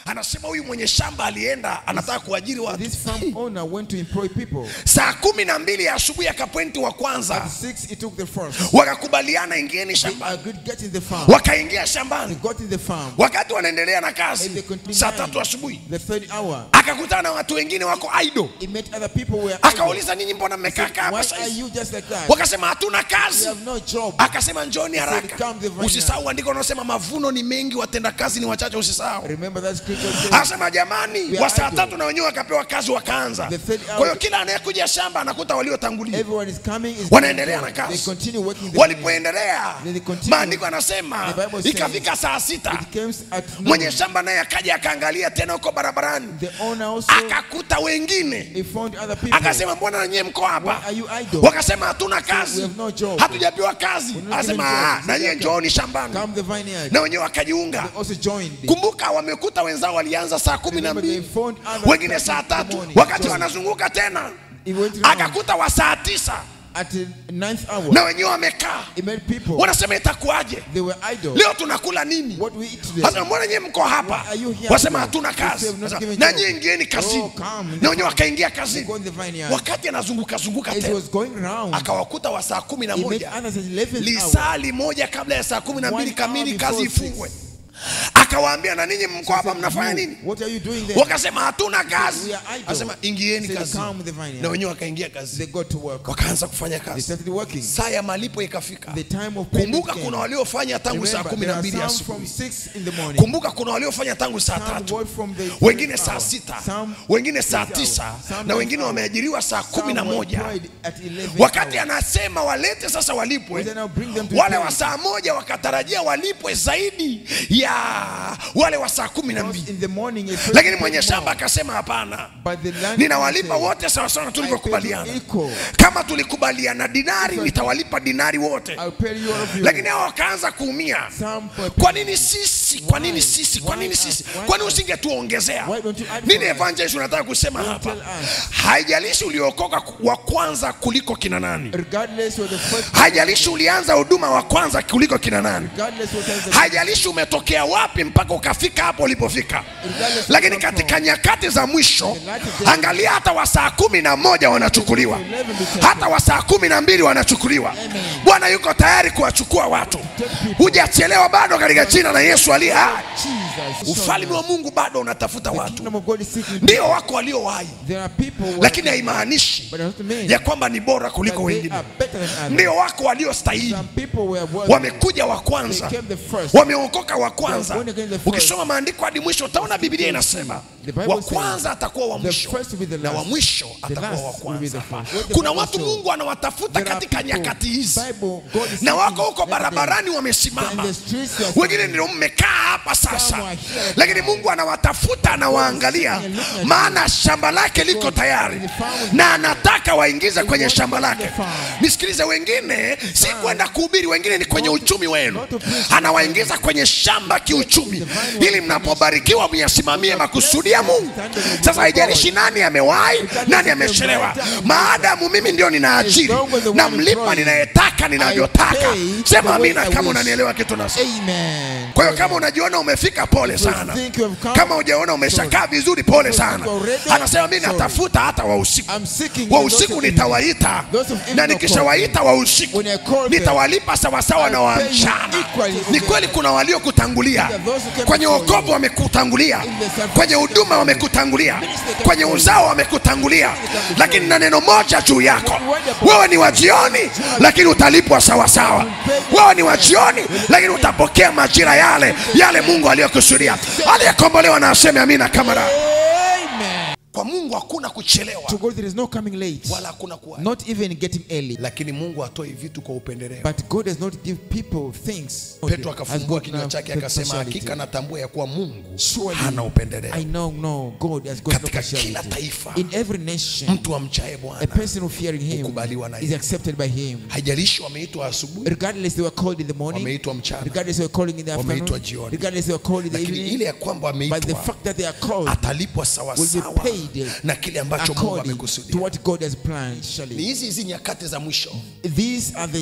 anasema huyu mwenye shamba alienda anataka kuajiri watu This farm owner went to employ people. saa kumi na mbili ya asubuhi akapointi wa At kwanza six, he took the first. wakakubaliana ingieni They shambani agreed get in the farm. wakaingia They shambani got in the farm. wakati wanaendelea na And they kazi continued. saa tatu asubuhi The third hour. akakutana na watu wengine wako aido He met other people who were idle. akauliza ninyi mbona mmekaa kaa hapa Why saa are hizi you just like that? wakasema hatuna We kazi have no job. akasema njoni said, haraka "Come the vineyard." usisahau andiko unaosema mavuno ni mengi watenda kazi ni wachache usisahau Remember that scripture says, anasema jamani We wa are saa idle. tatu na wenyewe wakapewa kazi wakaanza The third hour- kwa hiyo kila anayekuja shamba anakuta waliotangulia everyone is coming. Is They Wanaendelea na kazi. continue working. The walipoendelea They continue. maandiko anasema The Bible says- ikafika saa sita It came at mwenye noon. shamba naye akaja akaangalia tena huko barabarani The owner also akakuta wengine he found other people. akasema mbona nanyewe mko Why hapa are you idle? wakasema hatuna we kazi have no job. hatujapewa kazi We're not anasema given "Ah, jobs." na nyie Okay. njooni shambani Come the vineyard. na wenyewe wakajiunga They also joined. kumbuka wamekuta wenzao walianza saa kumi na Remember they mbili found other wengine people saa in the tatu morning. wakati Joined. wanazunguka tena He went round. akakuta wa saa tisa At the ninth hour, na wenyewe wamekaa he met people. wanasema itakuwaje They were idle. leo tunakula nini What we eat today? Sasa mbona nyie mko hapa? Why are you here Wasema today? hatuna They kazi. say we've not Sasa, given Na job. nyie ingieni Oh, kazini. come in the Na wenyewe farm. wakaingia They kazini. go in the vineyard. Wakati anazunguka zunguka As he tena was going round, akawakuta wa saa kumi na he met moja others at 11th hour. lisaa limoja kabla ya saa kumi na mbili One hour kamili before kazi six. ifungwe. Akawaambia na ninyi mko hapa mnafanya You, nini? What are you doing there? Wakasema hatuna kazi. We are idle. Akasema ingieni Said, kazi. "Come with the vineyard." Na wenyewe wakaingia They kazi. got to work. Wakaanza kufanya They kazi. started working. Saa ya malipo ikafika. The time of payment Kumbuka came. kuna waliofanya tangu saa Remember, kumi there na are mbili some from asubuhi. 6 in the morning. Kumbuka kuna waliofanya tangu saa Some tatu work from the wengine third saa hour. sita Some wengine saa six tisa hours. Some na nine wengine hours. wameajiriwa saa kumi na Some were moja employed at 11th wakati hour. anasema walete sasa walipwe We say now bring them to wale pay. wa saa moja wakatarajia walipwe zaidi ya wale wa saa kumi na Because mbili in the morning, a person lakini paid mwenye more. shamba akasema hapana But the land ninawalipa said, wote sawasawa na tulivyokubaliana I pay you equal. kama tulikubaliana dinari nitawalipa dinari wote I'll pay you all of you. lakini hao wakaanza kuumia Some per- kwa nini sisi kwa nini Why? sisi kwa Why nini us? sisi Why kwa nini us? usingetuongezea Why don't you add nini for us? evangelist unataka kusema Don't hapa tell us. haijalishi uliokoka wa kwanza kuliko kina nani Regardless of the first, haijalishi ulianza huduma wa kwanza kuliko kina nani regardless what time the haijalishi umetokea wapi mpaka ukafika hapo ulipofika Regardless lakini of katika nyakati za mwisho The light of the- angalia hata wa saa kumi na moja wanachukuliwa hata wa saa kumi na mbili wanachukuliwa bwana yuko tayari kuwachukua watu hujachelewa bado katika jina la yesu aliye hai Jesus. ufalme wa mungu bado unatafuta The watu kingdom of God is seeking. ndio wako waliowahi There are people who lakini are, haimaanishi but it doesn't mean ya kwamba ni bora that kuliko they wengine are better than others. ndio wako waliostahili Some people were worthy. wamekuja wa They kwanza came the first. wameokoka wa kwanza They are born again the first. ukisoma maandiko hadi mwisho utaona biblia inasema The Bible wa kwanza atakuwa wa the mwisho first will be the na wa last. mwisho The atakuwa wa last will be the kwanza first. What the kuna Bible watu shows. mungu anawatafuta There are katika people, nyakati hizi Bible, God is na seeking wako huko every day. barabarani In wamesimama the streets they are wengine standing. ndio mmekaa hapa sasa Some are here lakini now. mungu anawatafuta anawaangalia sitting and looking at maana shamba lake liko God tayari the farm is na anataka waingize He kwenye wants shamba them in lake the farm. nisikilize wengine si kwenda kuhubiri wengine ni kwenye Not to- uchumi wenu not to preach. anawaingiza kwenye shamba kiuchumi ili mnapobarikiwa myasimamie makusudi ya mungu sasa haijalishi nani amewahi nani amechelewa maadamu mimi ndio ninaajiri na mlipa ninayetaka ninavyotaka sema amina kama unanielewa kitu nasema Amen. kwa hiyo kama unajiona umefika pole sana think you have come, kama ujaona umeshakaa vizuri pole sana anasema mi natafuta hata wa usiku I'm seeking wa the those usiku of nitawaita Those of evening na will nikishawaita wa usiku When I call them, nitawalipa sawasawa na wa I'll pay you mchana equally with ni them. kweli kuna waliokutangulia There are those who came kwenye before wokovu you. wamekutangulia In the service kwenye they huduma came wamekutangulia Ministry they came kwenye before uzao wamekutangulia before lakini na neno moja juu yako One word upon wewe ni wa jioni lakini utalipwa sawasawa wewe ni wa jioni lakini utapokea majira yale yale mungu aliyokusudia aliyekombolewa na aseme amina kamara Amen. kwa mungu hakuna kuchelewa To God there is no coming late. wala hakuna kuwa Not even getting early. lakini mungu hatoi vitu kwa upendeleo But God does not give people things. petro As akafungua God kinywa now chake the akasema partiality. hakika natambua ya kuwa mungu Surely, hana upendeleo I know, no, God has got no Katika kila partiality. taifa, In every nation, mtu amchaye a bwana person who fearing Him hukubaliwa na is yeye. accepted by Him. haijalishi wameitwa asubuhi Regardless they were called in the morning, wameitwa mchana regardless they were called in the Wameitwa afternoon, jioni. regardless they were called in the lakini evening, ile ya kwamba but the wameitwa fact that they are called atalipwa will sawasawa be paid na kile ambacho mungu according to amekusudia what God has planned. ni Surely. hizi hizi nyakati za mwisho These are the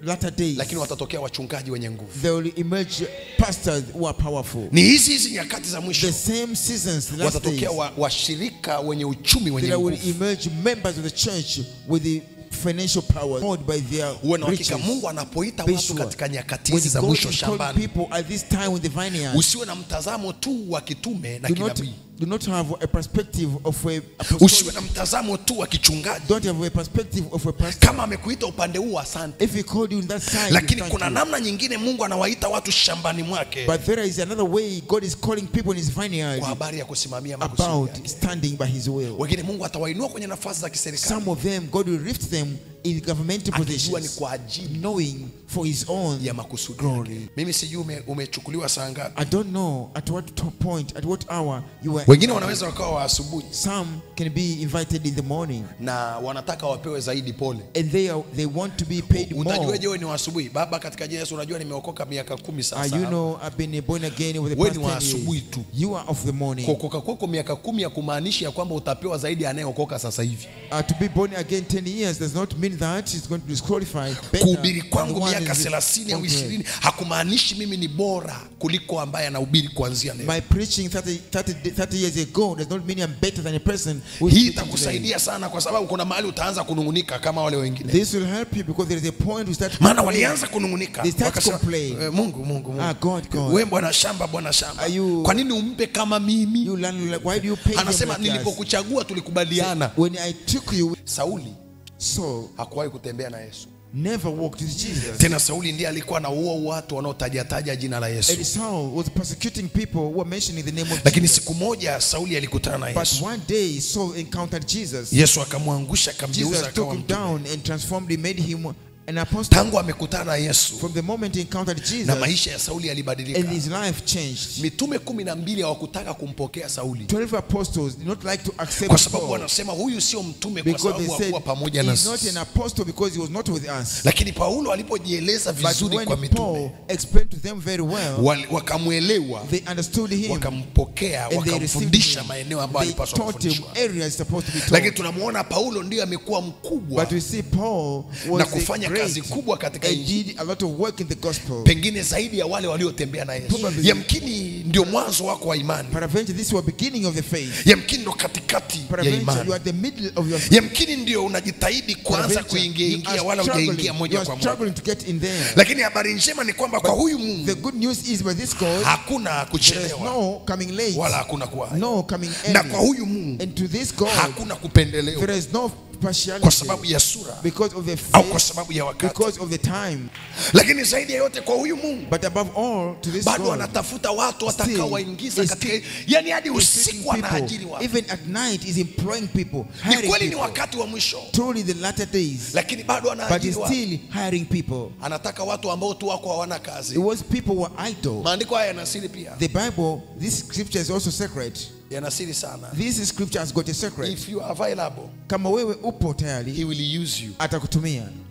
latter days, lakini watatokea wachungaji wenye nguvu there will emerge pastors who are powerful. ni hizi hizi nyakati za mwisho The same seasons, the last days, watatokea wa- washirika wenye uchumi wenye there will nguvu emerge members of the church with the financial power held by their uwe na uhakika riches. mungu anapoita Be watu sure. katika nyakati When hizi za God mwisho is calling shambani people at this time in the vineyard, usiwe na mtazamo tu wa kitume na do not, kinabii do not have a perspective of a usiwe apostolic. na mtazamo tu wa kichungaji Don't have a perspective of a pastor. kama amekuita upande huu asante If he called you in that side, lakini thank kuna you. namna nyingine mungu anawaita watu shambani mwake But there is another way God is calling people in his vineyard kwa habari ya kusimamia makusudi about yake. standing by his will. wengine mungu atawainua kwenye nafasi za kiserikali Some of them, God will lift them in governmental akijua ni positions, kwa ajili knowing for his own. ya makusudi yake. mimi sijui ume, umechukuliwa saa ngapi I don't know at what to- point, at what hour you were. wengine wanaweza wakawa wa asubuhi Some can be invited in the morning, na wanataka wapewe zaidi pole and they are, they want to be paid more. utajueje wewe ni wa asubuhi baba katika jina la Yesu unajua nimeokoka miaka kumi Uh, sasa you know, I've been born again with the Wewe past ni wa 10 asubuhi years. tu. You are of the morning. kuokoka kwako miaka kumi ya kumaanisha ya kwamba utapewa zaidi ya anayeokoka sasa hivi Uh, to be born again 10 years does not mean that it's going to disqualify. better kuhubiri than kwangu one miaka is 30 au born again. 20 hakumaanishi mimi ni bora kuliko ambaye anahubiri kuanzia leo My preaching 30, 30, 30 years ago does not mean I'm better than a person who is hii preaching today. itakusaidia sana kwa sababu kuna mahali utaanza kunungunika kama wale wengine This will help you because there is a point we start maana complaining. walianza kunungunika They start wakasema, complain. eh, mungu mungu mungu Ah, God, God. we bwana shamba bwana shamba Are you- kwa nini umpe kama mimi You learn like, why do you pay them anasema like us? nilipokuchagua tulikubaliana When I took you, sauli Saul hakuwahi kutembea na yesu never walked with Jesus. tena sauli ndiye alikuwa na uo watu wanaotajataja jina la yesu And Saul was persecuting people who were mentioning the name of lakini Jesus. siku moja sauli alikutana na But yesu one day Saul encountered Jesus. yesu akamwangusha akamgeuza Jesus took akawa him mtume down and transformed him, made him an apostle. tangu amekutana na yesu From the moment he encountered na Jesus, maisha ya sauli yalibadilika and his life changed. mitume kumi na mbili hawakutaka kumpokea sauli Twelve apostles did not like to accept kwa sababu Paul wanasema huyu sio mtume kwa because they sababu said hakuwa pamoja he's not nasi an apostle because he was not with us. lakini paulo alipojieleza But vizuri when kwa Paul mitume explained to them very well, wali- wakamwelewa they understood him wakampokea and they received wakamfundisha him. maeneo ambayo They alipaswa taught him kufundishwa areas he's supposed to be lakini taught. tunamwona paulo ndiyo amekuwa mkubwa But we see Paul was na a kufanya great kazi kubwa katika and injili did a lot of work in the gospel. pengine zaidi ya wale waliotembea na yesu Probably. yamkini ndio mwanzo wako wa imani Peradventure, this was beginning of the faith. yamkini ndo katikati ya Peradventure, imani you are the middle of your faith. yamkini ndio unajitahidi kuanza Peradventure, kuingia you ingia are wala struggling- hujaingia you moja are kwa moja struggling to get in there. lakini habari njema ni kwamba kwa huyu mungu The good news is by this God, hakuna there is kuchelewa no coming late, wala hakuna kuwahi no coming na kwa early. huyu mungu And to this God, hakuna kupendelewa there is no kwa partiality sababu ya sura because of the au kwa faith, sababu ya wakati because of the time. lakini zaidi ya yote kwa huyu mungu But above all, to this bado God, anatafuta watu Still, watakaowaingiza is katika still- yani hadi is taking usiku anaajiri people, watu even at night, is employing people, ni hiring kweli ni people. wakati wa mwisho Truly, the latter days, lakini bado but anaajiri he's watu still hiring people. anataka watu ambao tu wako hawana It kazi was people who were idle. maandiko haya yanasiri pia The Bible, this scripture is also sacred. yanasiri sana This scripture has got a secret. if you are available Kama wewe upo he tayari, will use you atakutumia.